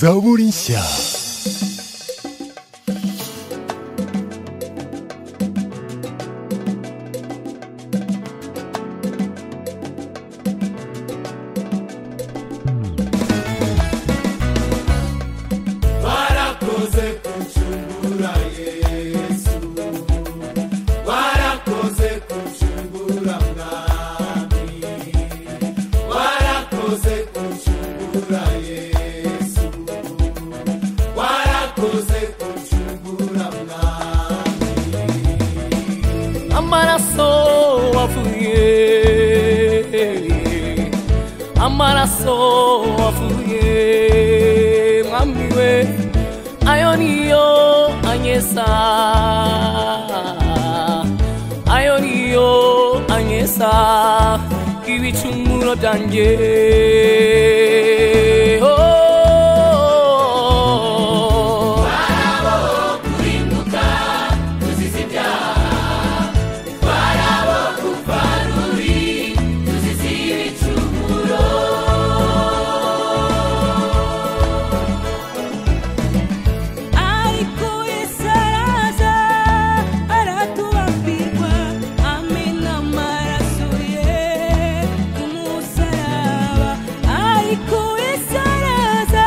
Zaborinsia. warakoze kuncungura yesu warakoze kuncungura mwami warakoze kuncungura yesu warakoze kuncungura mwami amaraso wavuye amaraso wavuye mwami we ayo niyo anyesa ayo niyo anyesa ibicumuro byanjye oh. ariko yesu araza aratubambirwa amena amaraso ye ku musaraba ariko yesu araza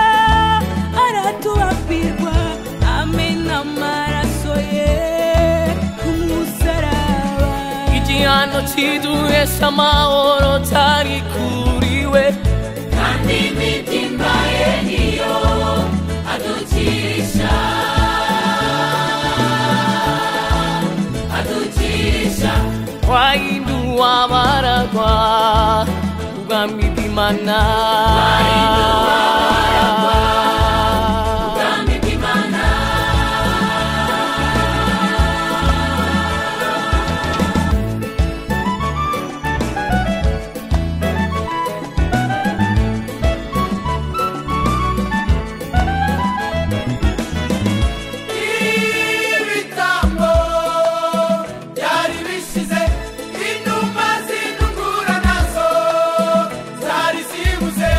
aratubambirwa amena amaraso ye ku musaraba igihano kiduhesha amahoro cyari kuriwe kandi imitima ye niyo adukirisha wahinduwa baragwa ubwami bw'imana ibitambo byari bishize inuma zintungura nazo zari zibuze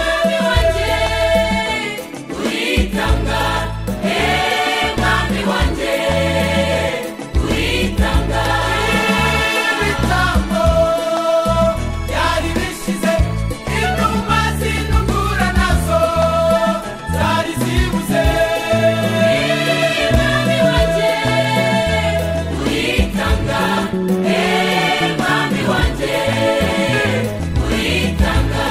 mwami wanjye uritanga mwami wanjye uritanga ibitambo byari bishize inuma zintungura nazo zari zibuze mwami wanjye uritanga mwami wanjye uritanga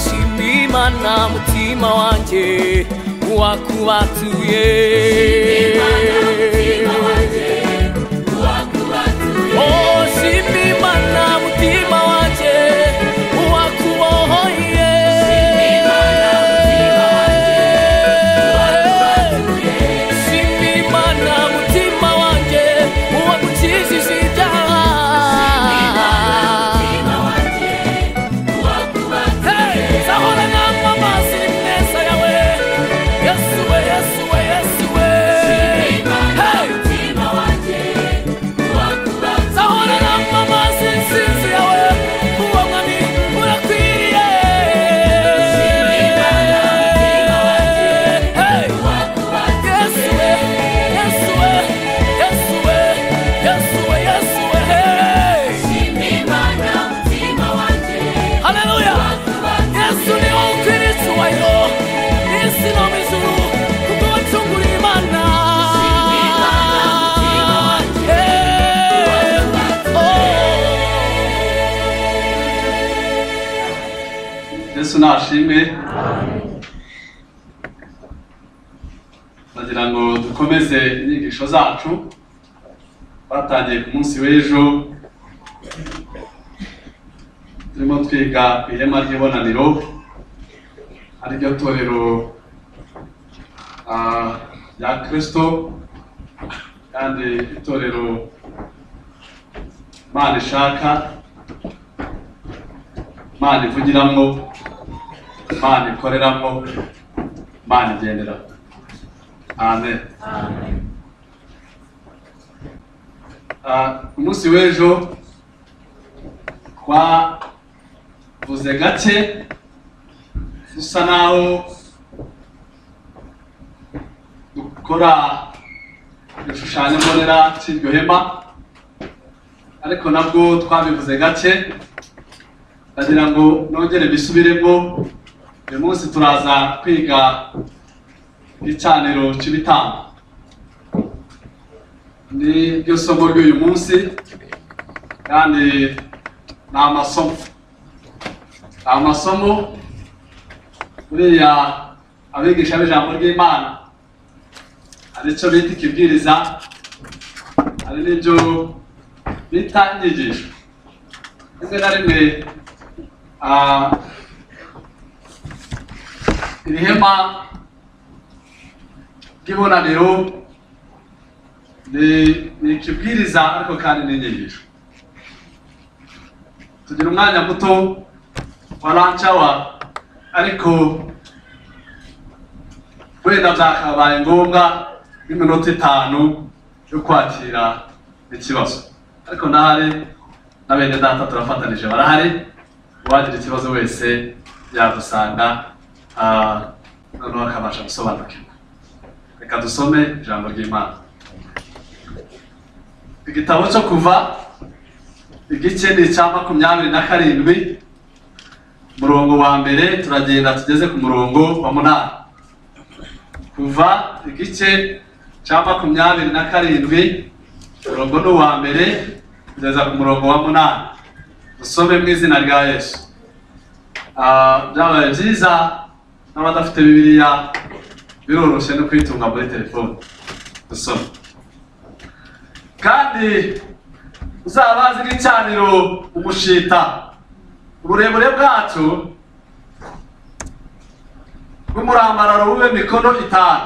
shimimana mutima wanjye wakubatuye Oh, shimimana mutima wanjye wakubohoye shimimana mutima wanjye wakukijije ibyaha sahora namwe amazi ni meza yawe yesu we yesu we yesu we Hey! sahora namwe amazi nsinzi yawe uwo mwami urakwiriye Hey! yesu we yesu we yesu we yesu we yesu we Hey! Haleluya! Yesu ni wo ukwiriye icyubahiro n'isi no mu ijuru kubwo wacunguriye Imana. Eh, oh. yesu nashimwe ndagira ngo dukomeze inyigisho zacu batangiye ku munsi w'ejo turimo twiga ku ihema ry'ibonaniro ari ryo torero ah, rya kirisito kandi itorero imana ishaka imana ivugiramo imana ikoreramo imana igenderaho amen Ah, ku munsi w'ejo twavuze gake dusa naho dukora igishushanyo mbonera cy'iryo hema ariko nabwo twabivuze gake ndagira ngo nongere mbisubiremo uyu munsi turaza kwiga igicaniro cy'ibitambo ni ryo somo ry'uyu munsi kandi ni amasomo ni amasomo buriya abigisha b'ijambo ry'imana hari icyo bita ikibwiriza hari n'ibyo bita inyigisho rimwe na rimwe ah, iri hema ry'ibonaniro ni ni ikibwiriza ariko kandi n'inyigisho tugira umwanya muto wa lunch hour ariko wenda byakabaye ngombwa nk'iminota itanu yo kwakira ikibazo ariko ndahari na bene data turafatanije barahari uwagira ikibazo wese yadusanga ah, noneho akabasha gusobanukirwa reka dusome ijambo ry'imana igitabo cyo kuva igice ni icya makumyabiri na karindwi umurongo wa mbere turagenda tugeze ku murongo wa munani kuva igice cya makumyabiri na karindwi umurongo ni uwa mbere kugeza ku murongo wa munani dusome mu izina rya yesu Ah, byabaye byiza n'abadafite bibiliya biroroshye no kuyitunga muri telefone dusome kandi uzabazi n'icaniro umushita uburebure bwacyo bw'umurambararo bube mikono itanu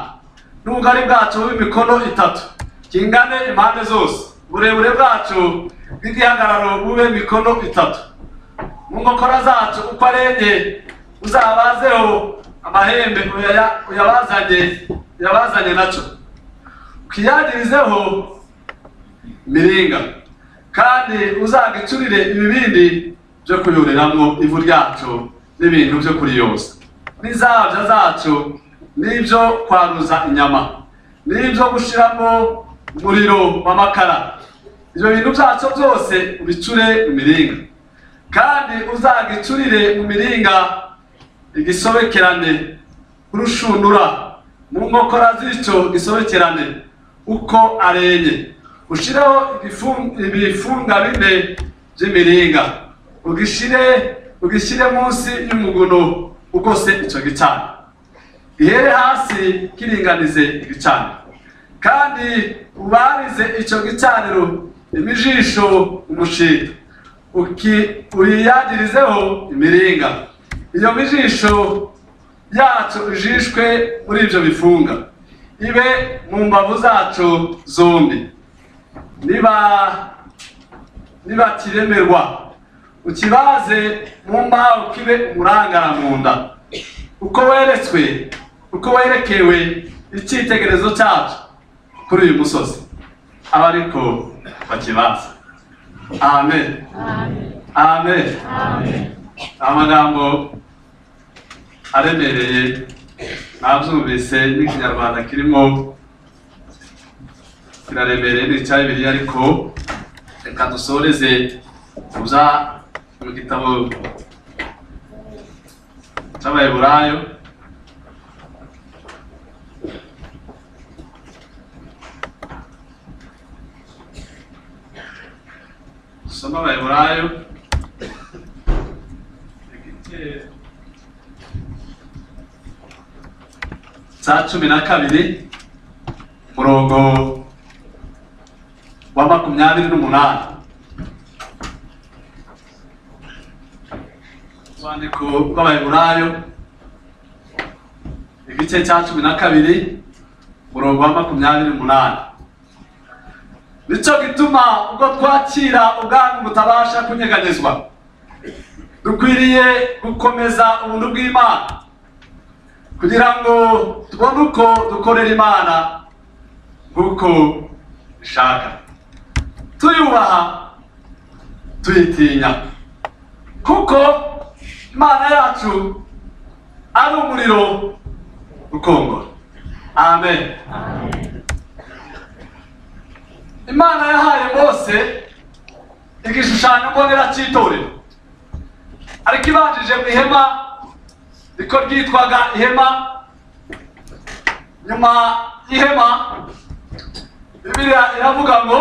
n'ubugari bwacyo bube imikono itatu kingane impande zose uburebure bwacyo bw'igihagararo bube mikono itatu mu nkokora zacyo uko arenye uzabazeho amahembe uyaya- uyabazanye uyabazanye nacyo ukiyagirizeho miringa kandi uzagicurire ibibindi byo kuyoreramo ivu ryacu n'ibintu byo kuriyoza n'izabya zacyo n'ibyo kwaruza inyama n'ibyo gushyiramo umuriro w'amakara ibyo bintu byacyo byose ubicure mu miringa kandi uzagicurire mu miringa igisobekerane urushundura mu nkokora z'icyo gisobekerane uko arenye ushireho ibifu- ibifunga bine by'imiringa ugishyire ugishyire munsi y'umuguno ugose icyo gicaniro ihere hasi kiringanize igicaniro kandi ubarize icyo gicaniro imijisho umushita uki- uyiyagirizeho imiringa iyo mijisho yacu ijishwe muri ibyo bifunga ibe mu mbavu zacu zombi niba nibakiremerwa ukibaze mu mbaho kibe umurangara mu nda uko weretswe uko werekewe icyitegerezo cyacu kuri uyu musozi aba ariko bakibaza amen amen amagambo aremereye nabyumvise n'ikinyarwanda kirimo kiraremereye ni icya bibiliya ariko reka dusoreze mu bya mu gitabo cy'abayiburayo dusome abayiburayo igice cya cumi na kabiri umurongo wa makumyabiri n'umunani urwandiko rw'abayiburayo igice cya cumi na kabiri umurongo wa makumyabiri n'umunani nicyo gituma ubwo twakira ubwami butabasha kunyeganyezwa dukwiriye gukomeza ubuntu bw'imana kugira ngo tubone uko dukorera imana nk'uko ishaka tuyubaha tuyitinya kuko imana yacu ari umuriro ukongora amen imana yahaye mose igishushanyo mbonera cy'itorero ariko ibanjije mu ihema niko ryitwaga ihema nyuma y'ihema bibiliya iravuga ngo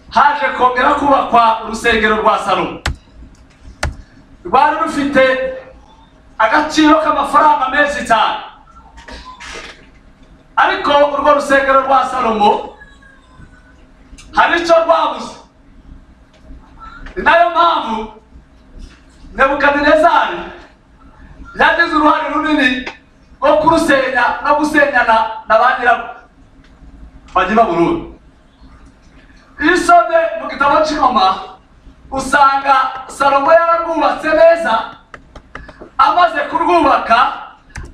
haje kongera kubakwa urusengero rwa salomo rwari rufite agaciro k'amafaranga menshi cyane ariko urwo rusengero rwa salomo hari icyo rwabuze ni nayo mpamvu nebukadinezari yagize uruhare runini rwo kurusenya no gusenyana na ba nyirabwo bajya i babuloni iyo usomye mu gitabo cy'ingoma usanga salomo yararwubatse neza amaze kurwubaka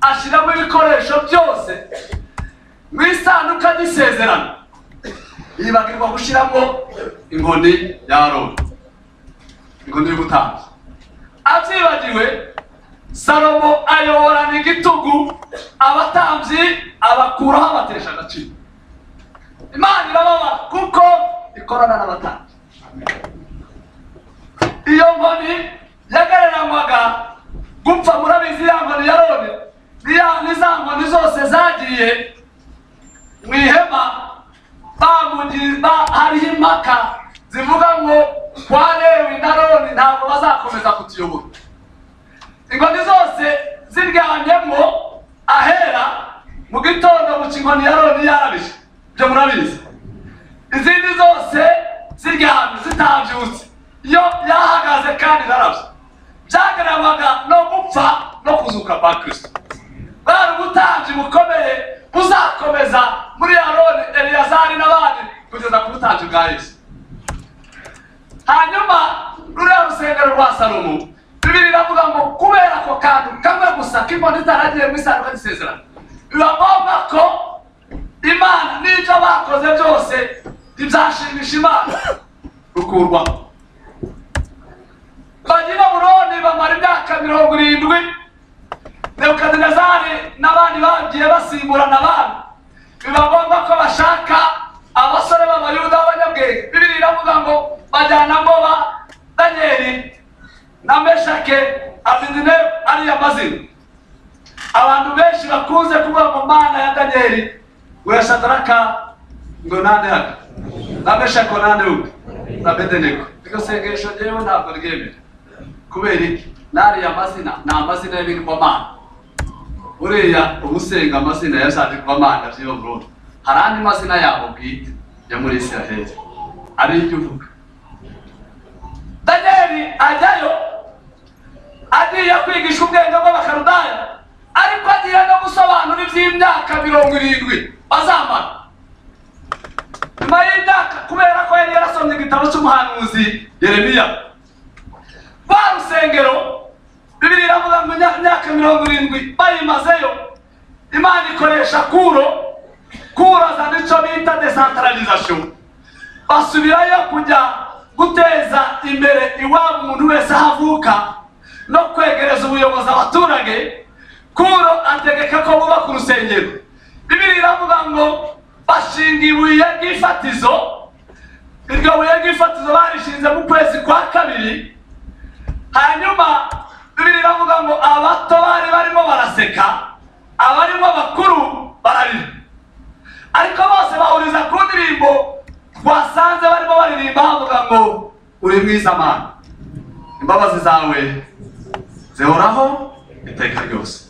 ashyiramo ibikoresho byose mu isanduka ry'isezerano yibagirwa gushyiramo inkoni ya aroni inkoni y'ubutambyi abyibagiwe salomo ayoborana igitugu abatambyi abakuraho abatesha agaciro imana irababara kuko ikorana n'abatambyi iyo nkoni yagereranywaga gupfa murabizi ya nkoni ya roni niya- ni za nkoni zose zagiye mu ihema bamugi- ba- hariho impaka zivuga ngo kwa lewi na roni ntabwo bazakomeza kutuyobora inkoni zose ziryamyemo ahera mu gitondo mu kinkoni ya roni yarabije ibyo murabizi izindi zose ziryamye zitabyutse iyo yahagaze kandi narabyo byagaramaga no gupfa no kuzuka kwa kirisito bari ubutambyi bukomeye buzakomeza muri aroni eliyazari n'abandi kugeza ku butambyi bwa yesu hanyuma ruriya rusengero rwa salomo bibiri iravuga ngo kubera ako kantu kamwe gusa k'imboni itaragiye mu isanduka y'isezerano biba ngombwa ko imana n'ibyo bakoze byose ntibyashimisha imana rukurwaho bajya i babuloni bamara imyaka mirongo irindwi nebukadinezari n'abandi bagiye basimburana abami biba ngombwa ko bashaka abasore b'abayuda b'abanyabwenge bibiri iravuga ngo bajyanamo ba danyeli na meshake abidinebu ariyo mazina abantu benshi bakunze kuvuga ngo mana ya danyeli weyashadaraka ngo nande haka na meshake nande uke na bedenego iryo sengesho ryewe ntabwo ryemera kubera iki n'ariya mazina ni amazina y'ibigirwamana uriya umusenga amazina yashatse kuba amanga by'iyo burundu hari andi mazina yabo bwite ya muri isiraheli ari ibyo uvuga daniyeli ajyayo agiye kwigisha ubwenge bw'abakarudaya ariko agiye no gusobanura iby'imyaka mirongo irindwi bazamara nyuma y'imyaka kubera ko yari yarasomye igitabo cy'umuhanuzi yeremiya rwa rusengero bibiri iravuga ngo imya- imyaka mirongo irindwi bayimazeyo imana ikoresha kuro kuro azana icyo bita desantaralizasiyo basubirayo kujya guteza imbere iwabo umuntu wese aho avuka no kwegereza ubuyobozi abaturage kuro ategeka ko bubaka urusengero bibiri iravuga ngo bashinga ibuye ry'ifatizo iryo buye ry'ifatizo barishinze mu kwezi kwa kabiri hanyuma bibiri iravuga ngo abato bari barimo baraseka abarimo bakuru bararira ariko bose bahuriza ku ndirimbo twasanze barimo baririmba havuga ngo uri mwiza mana imbabazi zawe zihoraho iteka ryose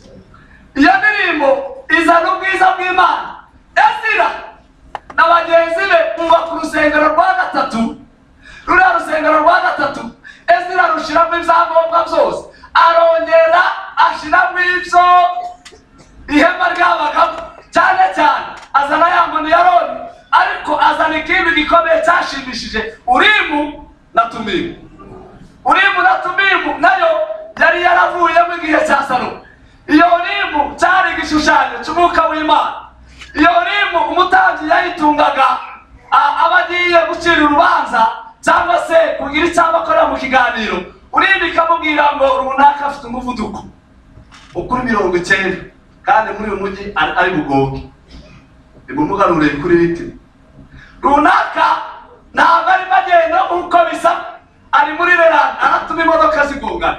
iyo ndirimbo izana ubwiza bw'imana ezira na bagenzi be bubaka urusengero rwa gatatu ruriya rusengero rwa gatatu ezira rushiramo ibyangombwa byose arongera ashiramo ibyo ihema ryabagamo cyane cyane azana ya nkoni ya roni ariko azana ikindi gikomeye cyashimishije urimu na tumimu urimu na tumimu olibu nayo yari yaravuyemo igihe cya salomo iyo olibu cyari igishushanyo cy'umwuka w'imana iyo olibu umutambyi yayitungaga a- aba agiye gucira urubanza cyangwa se kugira icyo aba akora mu kiganiro urindi ikamubwira ngo runaka afite umuvuduko ukuri mirongo icyenda kandi muri uyu mujyi ari ari bugoge ni ngombwa rureba kuri biti runaka ntabwo arimo agenda nk'uko bisa ari muri rerani aratuma imodoka zigongana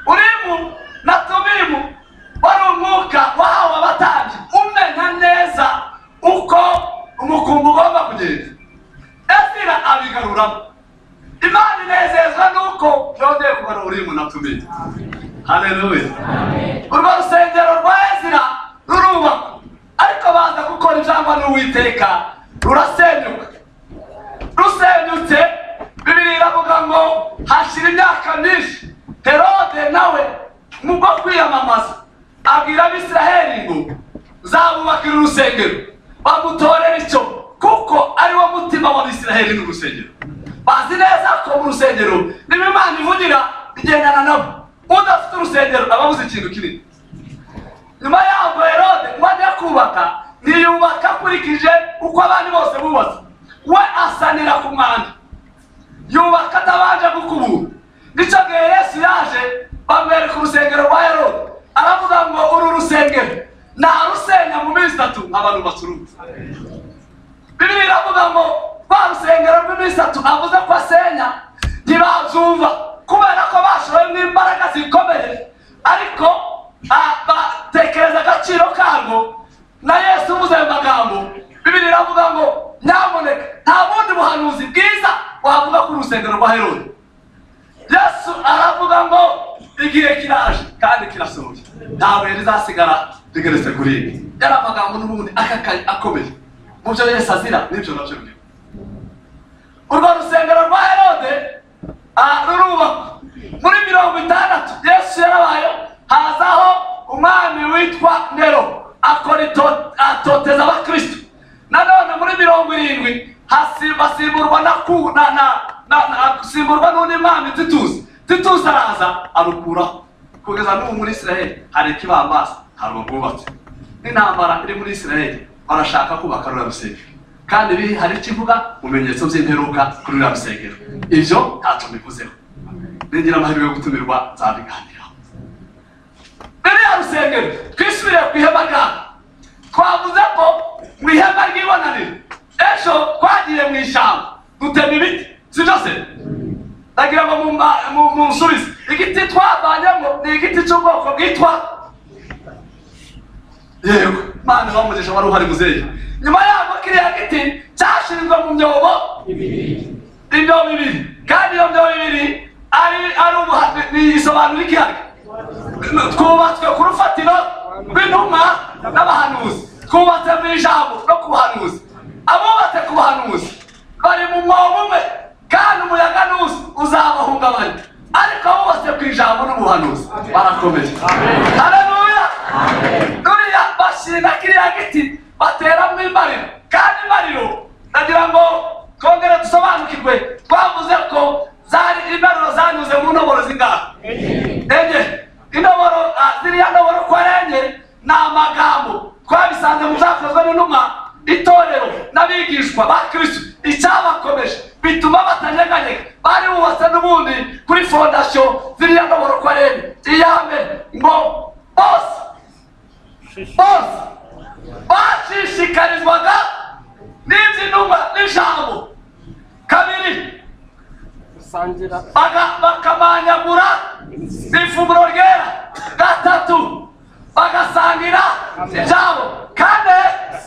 urimu na tubimu wari umwuka wahawe abatambyi umenya neza uko umukumbi ugomba kugenda ezira abigaruramo imana inezezwa n'uko yongeye kubara urimu na tubimu haleluya urwo rusengero rwa ezira rurubakwa ariko baza gukora ijambo n'uwiteka rurasenyuka rusenyutse bibiri iravuga ngo hashira imyaka myinshi herode nawe mu bwo kwiyamamaza abwira abisiraheli ngo zamubakira urusengero bamutorera icyo kuko ari wo mutima w'abisiraheli n'urusengero bazi neza ko mu rusengero niba imana ivugira igendana nabo udafite urusengero aba abuze ikintu kinini nyuma yaho herode ngo ajye kubaka niyubaka akurikije uko abandi bose bubatse we asanira ku mwanda yubaka atabanje gukubura nicyo gihe yesu yaje bamwereka urusengero rwa herode aravuga ngo uru rusengero narusenya mu minsi itatu abantu bacuruza bibiri iravuga ngo rwa rusengero rw'iminsi itatu avuze ko asenya ntibazumva kubera ko bashoyemo imbaraga zikomeye ariko ah, batekereza agaciro karwo na yesu uvuze ayo magambo bibiri iravuga ngo nyamuneka nta bundi buhanuzi bwiza wavuga ku rusengero rwa herode yesu aravuga ngo igihe kiraje kandi kirasohoye nta buye rizasigara rigeretse kuri ibi yari amagambo n'ubundi akakaye akomeye mu byo yesu azira n'ibyo nabyo biriho urwo rusengero rwa herode ah, rurubakwa muri mirongo itandatu yesu yarabaye hazaho umwami witwa nero akora ito- atoteza abakristo nanone muri mirongo irindwi hasi- basimburwa na ku na na na na- asimburwa n'undi mwami titusi titusi araza arukuraho kugeza n'ubu muri israheli hari ikibambasi ntabwo bwubatse n'intambara iri muri israheli barashaka kubaka ruriya rusengero kandi biri hari ikivuga mu bimenyetso by'imperuka kuri ruriya rusengero ibyo ntacyo bivuzeho nigira amahirwe yo gutumirwa nzabiganiraho ririya rusengero twisubire ku ihema ryabo twavuze ko mu ihema ry'ibonaniro ejo twagiye mu ishyamba dutema ibiti sibyo se ndagira ngo mumba- mu- munsubize igiti twavanyemo ni igiti cy'ubwoko bwitwa yego imana bamugisha wari uhari muzeyi nyuma yaho kiriya giti cyashinzwe mu myobo imyobo ibiri kandi iyo myobo ibiri ari ari ubuha- ni isobanura ikiyaga twubatswe ku rufatiro rw'intumwa n'abahanuzi twubatse mu ijambo no ku buhanuzi abubatse ku buhanuzi bari mu mwobo umwe kandi umuyaga nuza uzabahungabanya ariko abubatse ku ijambo n'ubuhanuzi barakomeye haleluya ruriya bashyira kiriya giti bateramo imbariro kandi imbariro ndagira ngo twongere dusobanukirwe twavuze ko zari imbariro zanyuze mu ntoboro zingaha enye indoboro ah, ziriya ndoboro ko ari enye ni amagambo twabisanze mu byakozwe n'intumwa itorero n'abigishwa ba kristo icyabakomeje bituma batanyeganyega bari bubatse n'ubundi kuri fondasiyo ziriya ndoboro ko ari enye iya mbere ngo bose bose bashishikarizwaga n'iby'intumwa n'ijambo kabiri baga- bakamanyagura ifunguro ryera gatatu bagasangira ibyabo kane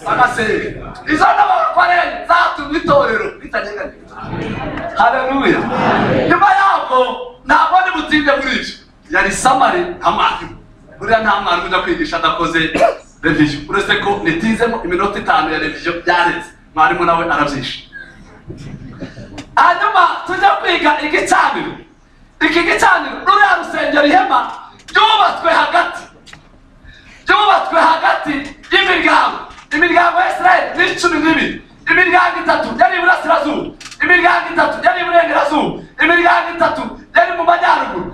bagasenga izo n'abakwarere zatumye itorero ritanyeganyega haleluya nyuma yabwo ntabwo ndi butinde muri ibyo yari samari nta mwarimu buriya nta mwarimu ujya kwigisha adakoze reviziyo uretse ko nitizemo iminota itanu ya reviziyo byaretse mwarimu nawe arabyishe hanyuma tujya kwiga igicaniro iki gicaniro ruriya rusengero ihema ryubatswe hagati ryubatswe hagati y'imiryango imiryango ya israel ni cumi n'ibiri imiryango itatu yari iburasirazuba imiryango itatu yari iburengerazuba imiryango itatu yari mu majyaruguru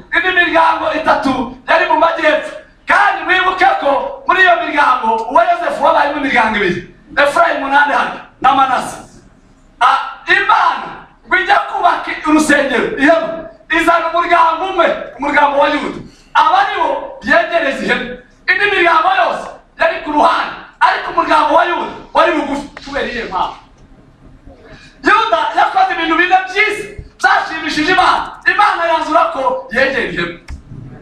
izana umuryango umwe umuryango wa yuda aba ari bo yegereza ihene indi miryango yose yari ku ruhande ariko umuryango wa yuda wari bugufi kubera iyihe mpamvu yuda yakoze ibintu bine byiza byashimishije imana imana yanzura ko yegera ihema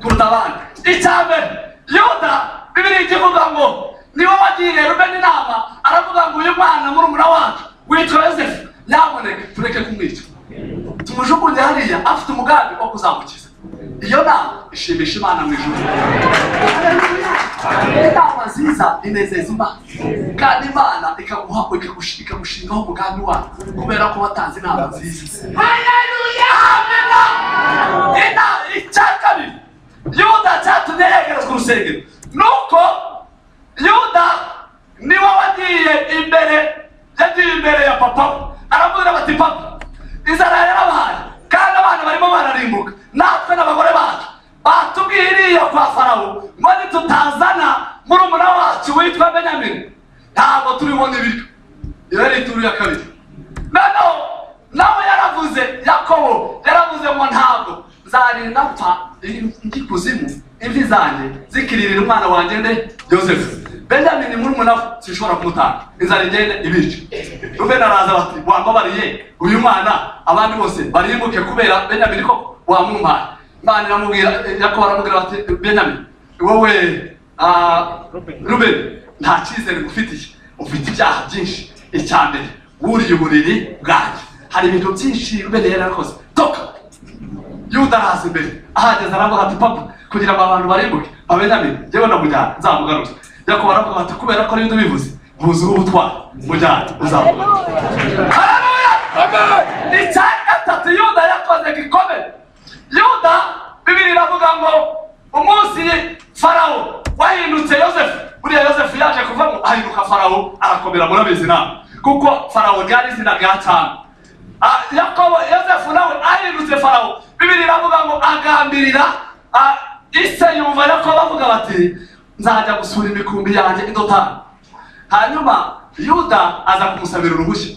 kuruta abandi icya mbere yuda bibiri ikivuga ngo niba wagiriye rubeni inama aravuga ngo uyu mwana murumuna wacu witwa yosefu nyamuneka tureke kumwica tumujugunye hariya afite umugambi wo kuzamukiza iyo nama ishimisha imana mu ijuru inama nziza inezeza imana kandi imana ikaguha ikagush- ikagushingaho umugambi wayo kubera ko watanze inama nziza haleluya inama icya kabiri yuda cyatumye yegerezwa urusengero nuko yuda niwe wagiye imbere yagiye imbere ya papa we aramubwira bati papa inzara yarabaye kandi abana barimo bararimbuka natwe n'abagore bacu batubwiye iriya kwa farawo ngo nitutazana murumuna wacu witwa benyamini ntabwo turibona ibiryo iyo yari ituru ya kabiri noneho nawe yaravuze yakobo yaravuze ngo ntabwo nzarinda mpfa ndi kuzimu imvi zanjye zikiririra umwana wanjye nde yosefu benyamini murumuna we sinshobora kumutanga inzara igende ibice rubeni araza bati wambabariye uyu mwana abandi bose barimbuke kubera benyamini ko wamwumpaye imana iramubwira yakobo aramubwira bati benyamini wowe ah, rubeni nta cyizere ngufitiye ufite ibyaha byinshi icya mbere wuriye uburiri bwanjye hari ibintu byinshi rubeni yari yarakoze toka yuda araza imbere ahageze aravuga ati papa kugira ngo abantu barimbuke abenyamini yewe ndamujyana nzamugaruza yakobo aravuga ati kubera ko n'ibyo bivuze ntuzi uwo utwara mujyane uzamugaruza hararuya icya gatatu yuda yakoze gikomeye yuda bibiri iravuga ngo umunsi farawo wahindutse yosefu buriya yosefu yaje kuvamo ahinduka farawo arakomera murabizi nawe kuko farawo ryari izina rya cyane Ah, yakobo yosefu nawe ahindutse farawo bibiri iravuga ngo agambirira ah, ise yumva yakobo avuga bati nzajya gusura imikumbi yanjye indotani hanyuma yuda aza kumusabira uruhushya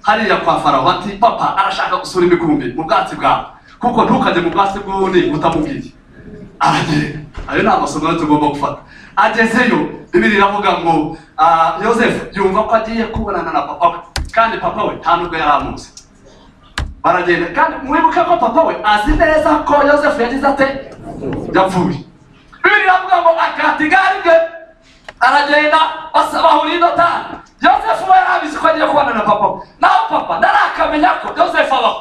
hariya kwa farawo bati papa arashaka gusura imikumbi mu bwatsi bwawe kuko ntukajye mu bwatsi bw'undi utamubwiye aragenda ayo ni amasomo rero tugomba gufata agezeyo bibiri iravuga ngo ah, yosefu yumva ko agiye kubonana na papa we kandi papa we nta nubwo yari amuzi baragenda kandi mwibuke ko papa we azi neza ko yosefu yagize ate yapfuye bibiri iravuga ngo akata igare rye aragenda basa bahuriye indotani yosefu we yarabizi ko agiye kubonana na papa we naho papa ntarakamenya ko yosefu abaho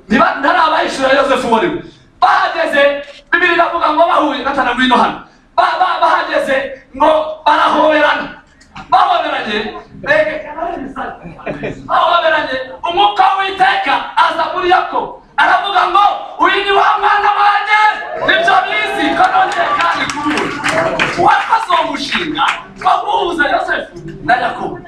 niba ntarabayishura yosefu uwo ari we bahageze bibiri iravuga ngo bahuye gatana ngwino hano Ba- ba- bahageze ngo barahoberana bahoberanye mbega bahoberanye umwuka w'iteka aza muri yako aravuga ngo uyu ni wa mwana wanjye nibyo bizi ko nongeye kandi kuri uyu wakoze uwo mushinga wo guhuza yosefu na yakobo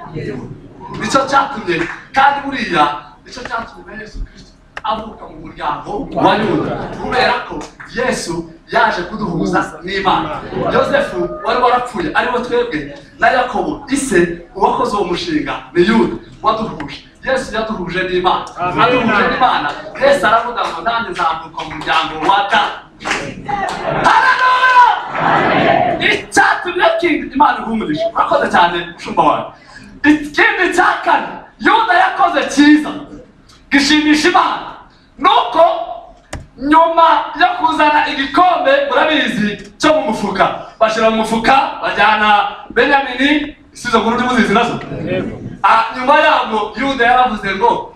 nicyo cyatumye kandi buriya nicyo cyatumye yesu kirisito avuka mu muryango wa yuda kubera ko yesu yaje kuduhuza n'imana yosefu wari warapfuye ariwe twebwe na yakobo ise uwakoze uwo mushinga ni yuda waduhuje yesu yaduhuje n'imana aduhuje n'imana yesu aravuga ngo nanjye nzavuka mu muryango wa da haranuya icyatumye kingi imana ihumurisha urakoze cyane mushumba wawe ikindi cya kane yuda yakoze cyiza gishimisha imana nuko nyuma yo kuzana igikombe murabizi cyo mu mufuka bashyira mu mufuka bajyana benyamini isizo nkuru ndimuzizi nazo Ah, nyuma yabwo yuda yaravuze ngo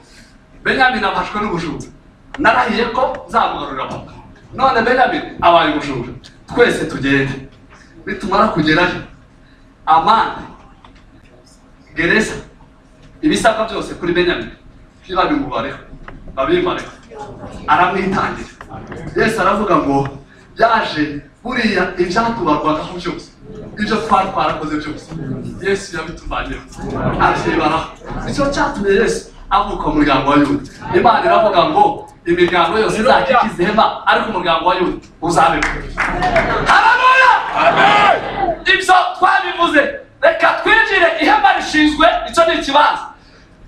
benyamini afashwe n'ubujura narahiye ko nzamugarurira papa none benyamini abaye ubujura twese tugende nitumara kugerayo amande gereza ibisabwa byose kuri benyamini ntibabimubareho babimareho aramwitangira yesu aravuga ngo yaje buriya ibyatubarwagaho byose ibyo twari twarakoze byose yesu yabituvanyeho abyibaraho nicyo cyatumye yesu avuka mu muryango wa yuda imana iravuga ngo imiryango yose izajya ikiza ihema ariko umuryango wa yuda uzabeho haranuya ibyo twabivuze reka twinjire ihema rishinzwe icyo ni ikibanza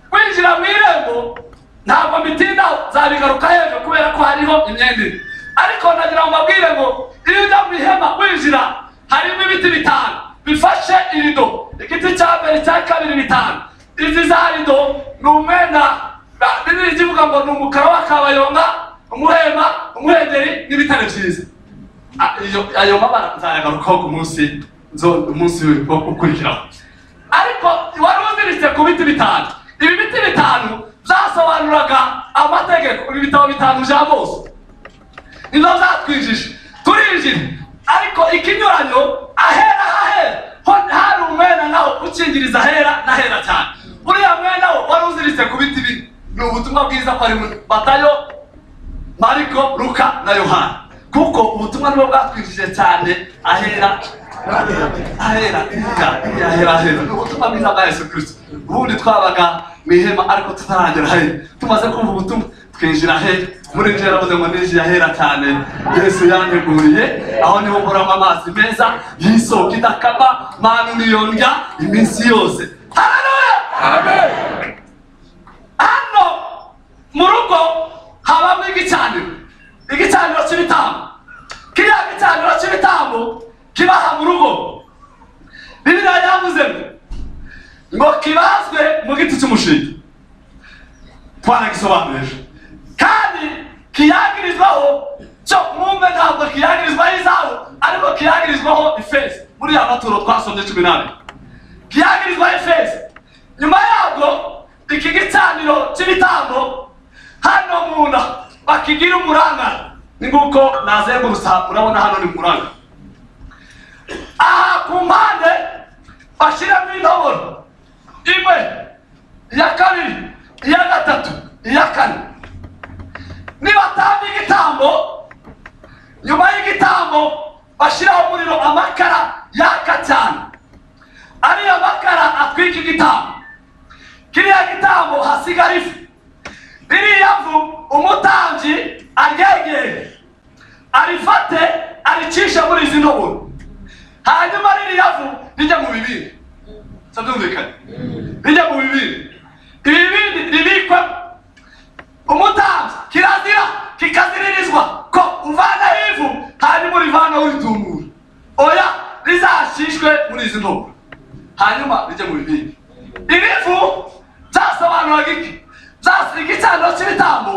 kwinjira mu irembo ntabwo mbitindaho nzabigaruka ejo kubera ko hariho imyenda ine ariko nagira ngo mbabwire ngo iyo ujya mu ihema winjira harimo ibiti bitanu bifashe irido igiti cya mbere cya kabiri bitanu izi za rido ni umwenda bibiri kivuga ngo ni umukara w'akabayonga umuhema umwegeri n'ibitare byiza Ah, iyo- ayo mabara nzayagarukaho ku munsi nzo- umunsi wo ukurikiraho ariko wari uziritse ku biti bitanu ibi biti bitanu byasobanuraga amategeko ibi bitabo bitanu bya mose nibyo byatwijije turinjira ariko ikinyuranyo ahera hahera ho hari umwenda nawo ukingiriza ahera n'ahera cyane uriya mwenda wo wari uziritse ku biti bine ni ubutumwa bwiza ko ari muri batayo mariko luka na yohana kuko ubutumwa nibwo bwatwinjije cyane ahera ahera ahera ahera ahera ni ubutumwa bwiza bwa yesu kirisito ubundi twabaga mu ihema ariko tutaragera ahera tumaze kumva ubutumwa twinjira ahera muri njye yaravuze ngo ninjiye ahera cyane yesu yanteguriye aho niho nkoramo amazi meza y'isoko idakama manu niyondya iminsi yose hararuya hano mu rugo habamo igicaniro igicaniro cy'ibitambo kiriya gicaniro cy'ibitambo kibaha mu rugo bibiriya yavuze ngo, ngo kibazwe mu giti cy'umushinga twaragisobanurije kandi kiyagirizwaho cyo mwumve ntabwo kiyagirizwaho izahabu ariko kiyagirizwaho ifeza muri ya maturo twasomye cumi n'abiri kiyagirizwa efezi nyuma yabwo iki gicaniro cy'ibitambo hano munda bakigira umuranga ni nguko nazengurutsa urabona hano ni umuranga aha ku mpande bashyiramo intoboro imwe iya kabiri iya gatatu iya kane nibatamba igitambo nyuma y'igitambo bashyiraho umuriro amakara yaka cyane ariyo makara atwika igitambo kiriya gitambo hasigara ifu ririya vu umutambyi aryegere arifate aricishe muri izi ntoboro hanyuma ririya vu rijya mu bibindi Se byumvikane rijya mu bibindi ibibindi ribikwe umutambyi kirazira kikaziririzwa ko uvanaho ivu hanyuma urivanaho uritumura oya rizashishwe muri izi ntoboro hanyuma bijye mu bibindi ibivu byasobanuraga iki Byas- igicaniro cy'ibitambo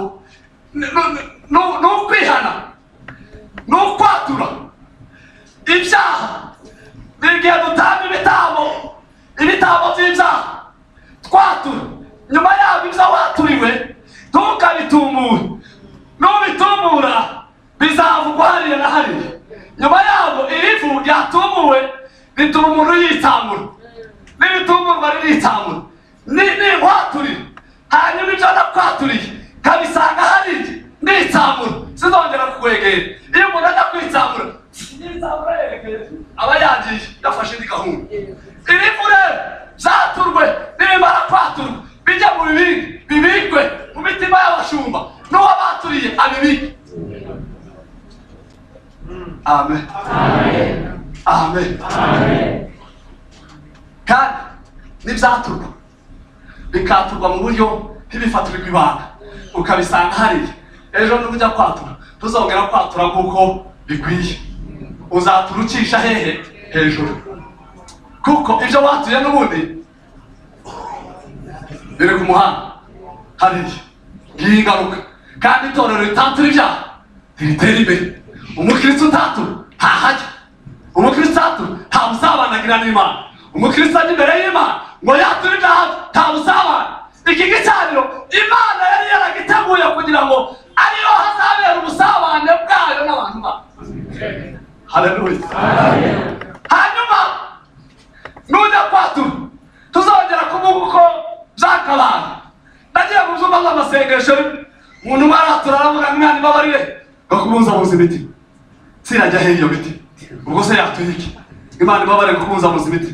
ni- ni- ni ni ukwihana ni ukwatura ibyaha ni igihe dutanga ibitambo ibitambo by'ibyaha twatura nyuma yabyo ibyo waturiwe ntukabitumure nubitumura bizavugwa hariya na hariya nyuma yabyo irivu ryatumuwe rituma umuntu yitsamura n'ibitumurwa riritsamura ninkwaturira hanyuma ibyo nakwaturiye nkabisanga hariya nitsamura sinzongera kukwegera iyo umuntu ajya kwitsamura nitsamura yerekeye aba yagiye yafashe indi gahunda iri rero byaturwe nibimara kwaturwa bijya mu bibindi bibikwe mu mitima y'abashumba n'uwo baturiye abibike amen amen kandi n'ibyaturwa bikaturwa mu buryo ntibifaturirwe ibanga ukabisanga hariya ejo nujya kwatura ntuzongera kwatura nk'uko bikwiye uzatura ucisha hehe hejuru kuko ibyo watuye n'ubundi biri ku muhanda hariya ngiyi ingaruka kandi itorero ritatura ibyaha ntiritera imbere umukristo utatura ntahajya umukristo ntabusabanagirana n'imana umukristo ajya imbere y'imana ngo yature ibyaha ntabusabana iki gicaniro imana yari yaragiteguye kugira ngo ariyo hazabera ubusabane bwayo n'abantu bayo haleluya hanyuma nujya kwatura tuzongera kuvuga uko byakabaye nagiye mu byumba by'amasengesho rimwe umuntu umwe aratura aravuga ngo imana ibabarire bakubunzabuza imitima sinajya aho iyo miti ubwo se yatuye iki imana ibabarire kukunza muzi imiti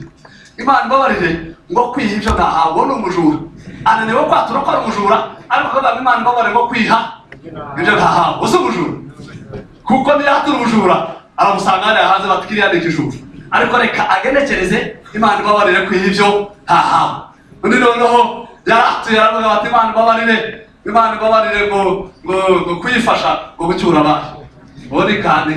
imana ibabarire ngo kwiha ibyo ntahawe uwo ni umujura ananiwe kwatura ko ari umujura ariko akavuga ngo imana ibabarire ngo kwiha ibyo ntahawe uwo si umujura kuko niyatura umujura aramusanga hariya hanze batikiriya ni ikijura ariko reka agenekereze imana ibabarire kwiha ibyo ntahawe undi noneho yaratuye aravuga bati imana ibabarire imana ibabarire ngo ngo ngo kuyifasha ngo gucyura abantu ubundi kandi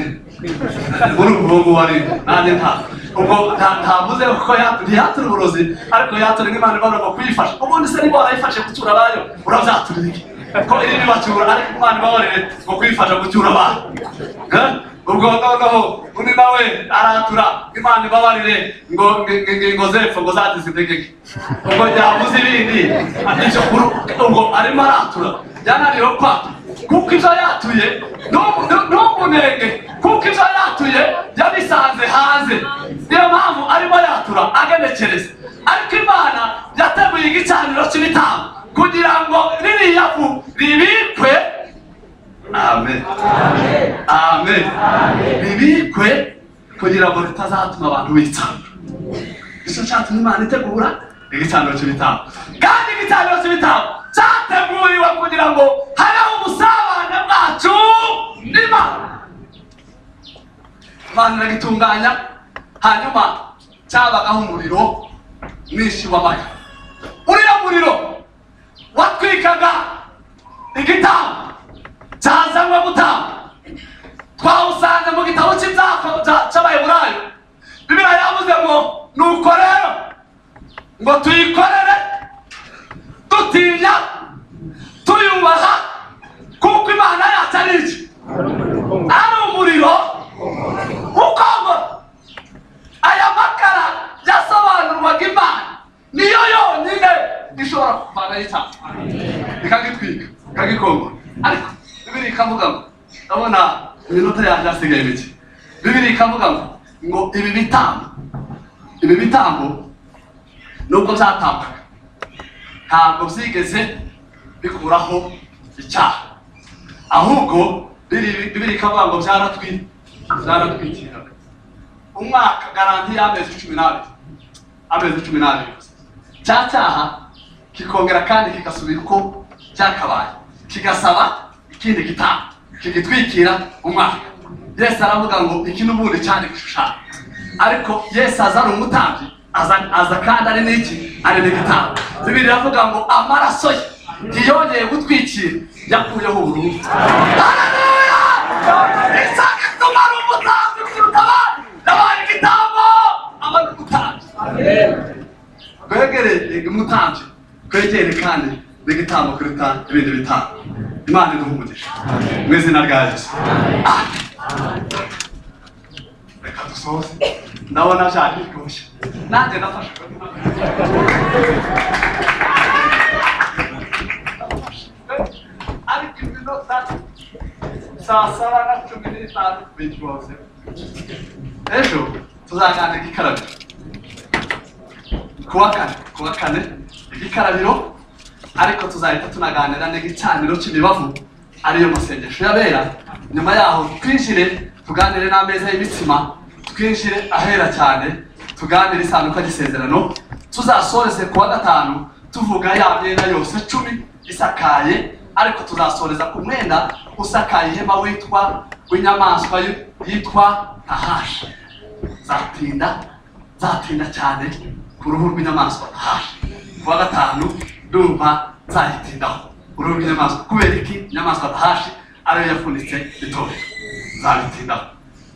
muri ubu ngubu wari nanjye nta ubwo nta- ntavuze kuko ya- ntiyatura uburozi ariko yatura nk'imana ibabarira ngo kuyifasha ubundi se niba warayifashe gucyura abayo urabyaturira iki ko iri bibacyura ariko imana ibabarire ngo kuyifasha gucyura abantu Eh? ubwo noneho undi nawe aratura imana ibabarire ngo ngo- ngo- ngo zepfa ngo zadizidegeke ubwo yavuze ibindi icyo kuru ubwo arimo aratura byananiwe kwata kuko ibyo yatuye ntumunenge kuko ibyo yatuye yabisanze hanze niyo mpamvu arimo yatura agenekereza ariko imana yateguye igicaniro cy'ibitambo kugira ngo ririya vu ribikwe amen amen bibikwe kugira ngo bitazatuma abantu bicana nicyo cyatumye imana itegura igicaniro cy'ibitambo kandi igicaniro cy'ibitambo cyateguriwe kugira ngo habeho ubusabane bwacu n'imana imana iragitunganya hanyuma cyabagaho umuriro mwinshi w'amata uriya muriro watwikaga igitambo cyazanwe gutamba twawusanze mu gitabo cy'ibyapa bya- cy'abayiburayo bibiriya yavuze ngo nuko rero ngo tuyikorere dutinya tuyubaha kuko imana yacu ari iki ari umuriro ukongora aya makara yasobanurwaga imana niyo yonyine ishobora kuvanaho icyaha ikagitwika ikagikongora ariko bibiri ikavuga ngo ndabona iminota yanjye hasigaye mike bibiri ikavuga ngo ngo ibi bitambo ibi bitambo nubwo byatambaga ntabwo byigeze bikuraho icyaha ahubwo bibiri bibiri ikavuga ngo byaratwi byaratwikiraga umwaka garanti y'amezi cumi n'abiri amezi cumi n'abiri gusa cya cyaha kikongera kandi kigasubira uko cyakabaye kigasaba ikindi gitaha kigitwikira umwaka yesu aravuga ngo iki n'ubundi cyane gishushanya ariko yesu aza ari umutambyi aza, aza kandi ari n'iki ari n'igitaha bibiri iravuga ngo amaraso ye ntiyongeye gutwikira yakuyeho ubururu Haleluya! Isaka ituma ari umutambyi kuruta abandi yabaye igitambo aba ari umutambyi kwegere umutambyi kwegere kandi n'igitambo kuruta ibindi bitambo imana iduha umugisha mu izina rya yesu reka dusoze ndabona cyane rwose nanjye nafashe ariko iminota saa saba na cumi n'itanu bitwose ejo tuzaganira ikarabiro kuwa kane kuwa kane igikarabiro ariko tuzahita tunaganira n'igicaniro cy'imibavu ariyo masengesho yabera nyuma yaho twinjire tuganire n'ameza y'imitsima twinjire ahera cyane tuganire isanduka ry'isezerano tuzasoreze kuwa gatanu tuvuga ya myenda yose cumi isakaye ariko tuzasoreza ku mwenda usakaye ihema witwa w'inyamaswa yitwa tahashi zatinda zatinda cyane ku ruhu rw'inyamaswa hafi kuwa gatanu ndumva zayitindaho uruhu rw'inyamaswa kubera iki inyamaswa hafi ariyo yafunitse itorero zabitindaho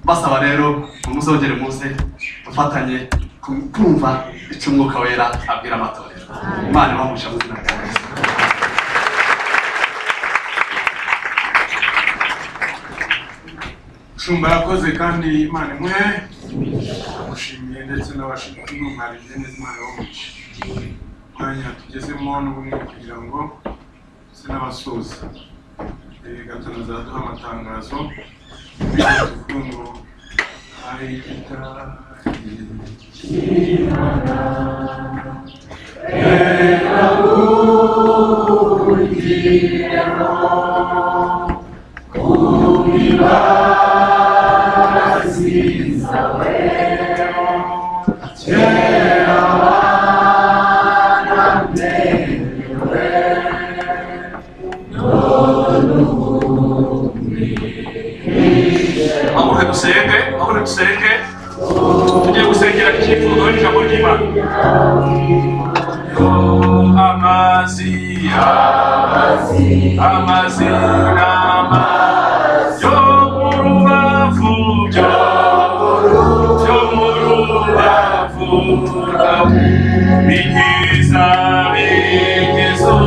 basaba rero ngo muzongere muze dufatanye ku- kumva icyo umwuka wera abwira amatorero imana ibamugisha mu izina rya yesu shumba yakoze kandi imana imwe yamushimiye ndetse n'abashinzwe neza imana yabamushimiye umwanya tugezemo n'ubumwe kugira ngo ndetse n'abasoza Eh, gatanu zaduha amatangazo bityo tuvuge ngo hari itara mamuhe dusenge mamuhe dusenge tugiye gusengera icyifuzo n'ijambo ry'imana amazi amazi amazi n'ama yo mu rubavu byo byo mu rubavu rwawe bigiza bigizo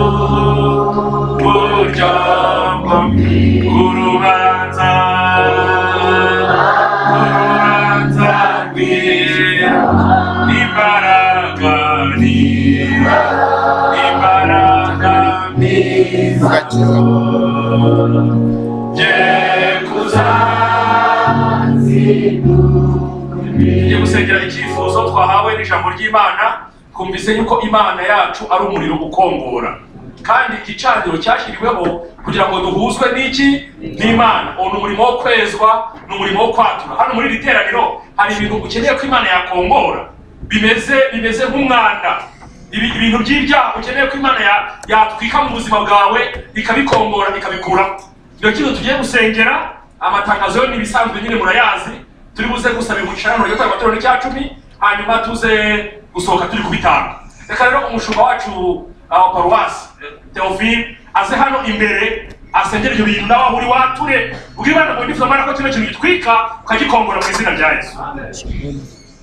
buryo bwo urubanza urubanza rwera n'imbaraga nira imbaraga nira ugakiza tujye gusengera icyifuzo twahawe n'ijambo ry'imana twumvise yuko imana yacu ari umuriro ukongora kandi igicaniro cyashyiriweho kugira ngo duhuzwe n'iki n'imana uwo ni umurimo wo kwezwa ni umurimo wo kwatura hano muri iri teraniro hari ibintu ukeneye ko imana yakongora bimeze bimeze nk'umwanda ibi- ibintu by'ibyaha ukeneye ko imana ya- yatwika mu buzima bwawe ikabikongora ikabikuraho iyo kintu tugiye gusengera amatangazo yo n'ibisanzwe nyine murayazi turi buze gusaba imucarano yo kwa matorero n'icya cumi hanyuma tuze gusohoka turi kubitanga reka rero umushumba wacu wa paruwasi teofile aze hano imbere asengera ibyo bintu nawe aho uri wature ubwire imana ngo ndifuza mwana ko kino kintu gitwika ukagikongora mu izina rya yesu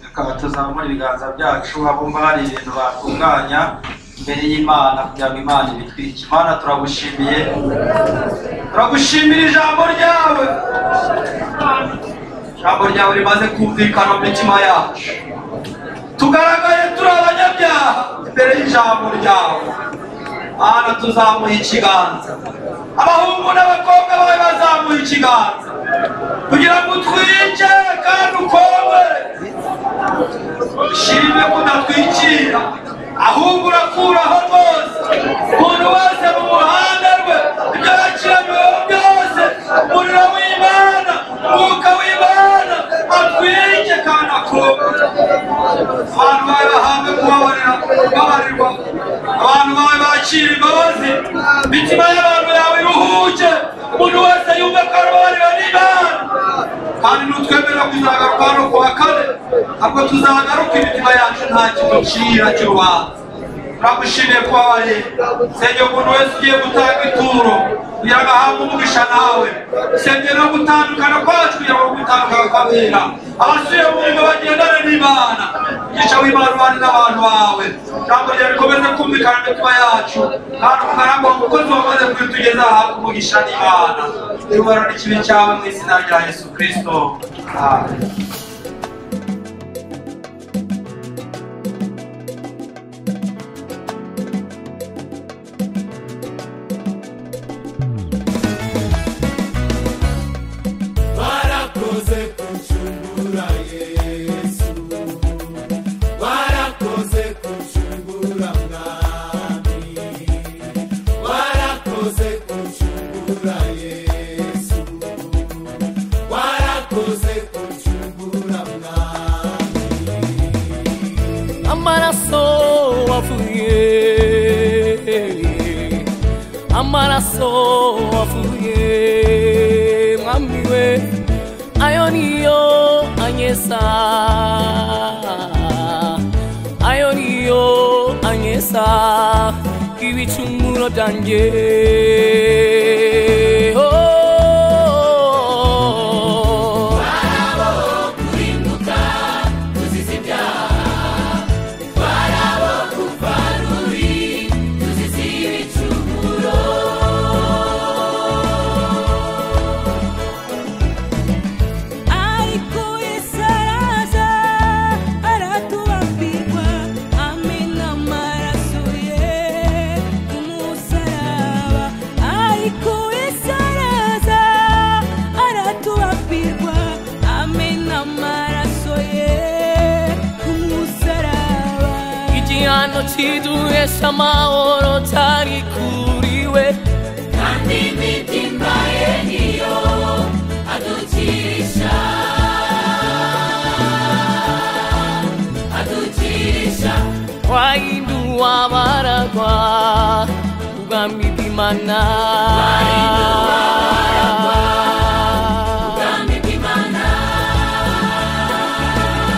tukaba tuzamura ibiganza byacu abumva hari ibintu batunganya imbere y'imana kugira ngo imana ibitwike imana turagushimiye turagushimira ijambo ryawe ijambo ryawe rimaze kumvikana mu mitima yacu tugaragaye turi abanyabyaha imbere y'ijambo ryawe mana tuzamuha ikiganza abahungu n'abakobwa bawe bazamuha ikiganza kugira ngo utwice kandi ukongere shimwe kudatwikira ahubwo urakuraho rwose umuntu wese mu muhanda rwe ibyo yakiranyweho byose umuriro w'imana umwuka w'imana atwike kandi akongere abantu bawe bahabwe kubabarira kubabarirwa abantu bawe bakira imbabazi imitima y'abantu yawe iruhuke umuntu wese yumve ko arababarira n'imana kandi nutwemerera kuzagaruka hano ku wa kane ntabwo tuzagaruka imitima yacu nta kimucira cy'urubanza turagushimiye kuba bari senge umuntu wese ugiye gutanga ituro kugira ngo ahabwe umugisha nawe senge no gutandukana kwacu kugira ngo gutandukana kwabera abasuye mu murimo bagendane n'imana umugisha w'imana ubane n'abantu bawe ijambo ryawe rikomeze kumvikana mu mitima yacu kandi umukaramba umukozi wamaze kubitugeza ahabwe umugisha n'imana cyubahiro n'ikibi cyawe mu izina rya yesu kirisito amen warakoze kuncungura yesu warakoze kuncungura mwami warakoze kuncungura yesu warakoze kuncungura mwami amaraso wavuye amaraso wavuye mwami we ayo niyo anyesa ayo niyo anyesa ibicumuro byanjye oh. ariko yesu araza aratubambirwa amena amaraso ye ku musaraba ariko yesu araza aratubambirwa amena amaraso ye ku musaraba igihano kiduhesha amahoro cyari kuriwe kandi imitima ye niyo adukirisha adukirisha wahinduwa abaragwa ubwami bw'imana kandi imana Warakoze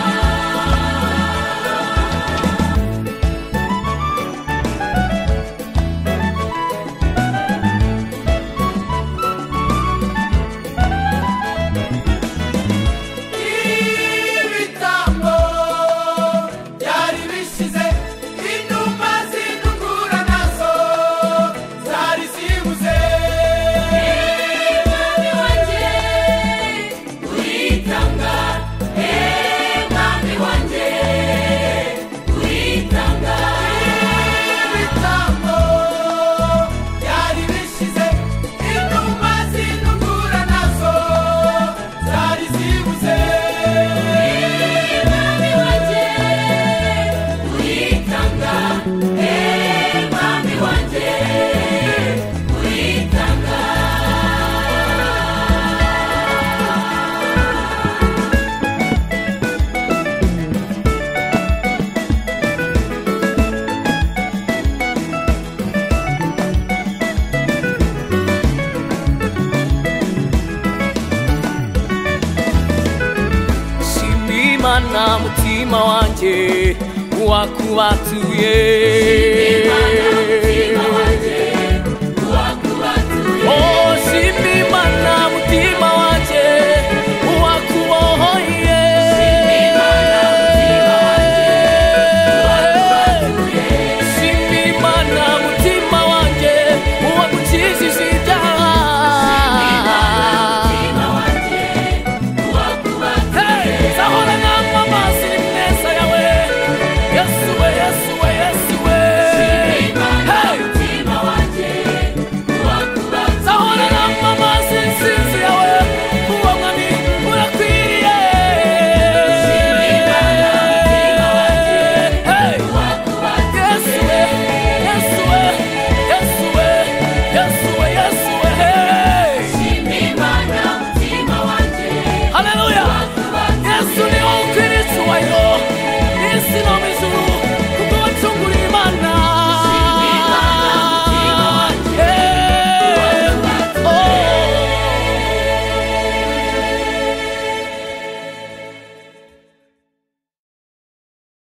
imana mutima wanjye wakubatuye Imana